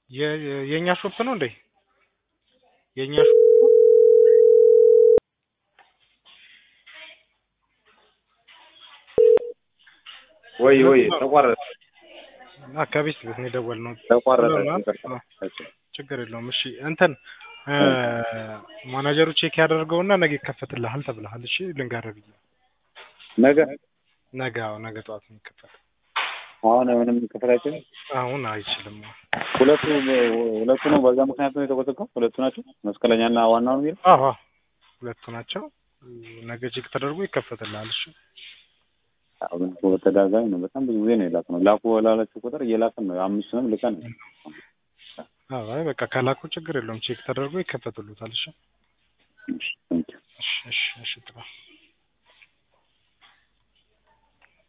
የ- የ- የእኛ ሾፕ ነው እንዴ? የእኛ ሾፕ ወይ ወይ ተቋረጠ እና ከቤት ቤት ነው የደወልነው። ተቋረጠ። ስለሆነ ይቅርታ። አዎ፣ ችግር የለውም። እሺ እንትን እ ማናጀሩ ቼክ ያደርገውና ነገ ይከፈትልሃል ተብለሃል። እሺ ልንገርህ ብዬ ነገ ነገ አዎ፣ ነገ ጠዋት ነው የሚከፈት። አሁን ምንም ከፈታችን አሁን አይችልም። ሁለቱ ሁለቱ ነው። በዛ ምክንያት ነው የተቆጠቀው። ሁለቱ ናቸው መስቀለኛና ዋናው ነው የሚለው አዎ አዎ፣ ሁለቱ ናቸው። ነገ ቼክ ተደርጎ ይከፈትልሃል። እሺ አሁን በተደጋጋሚ ነው። በጣም ብዙ ጊዜ ነው የላክ ነው ላኩ ላላችሁ ቁጥር እየላክን ነው። አምስቱንም ልከን ነው። አዎ፣ አይ በቃ ከላኩ ችግር የለውም። ቼክ ተደርጎ ይከፈትሉታል። እሺ እሺ፣ ቴንኪው። እሺ እሺ እሺ ጥሩ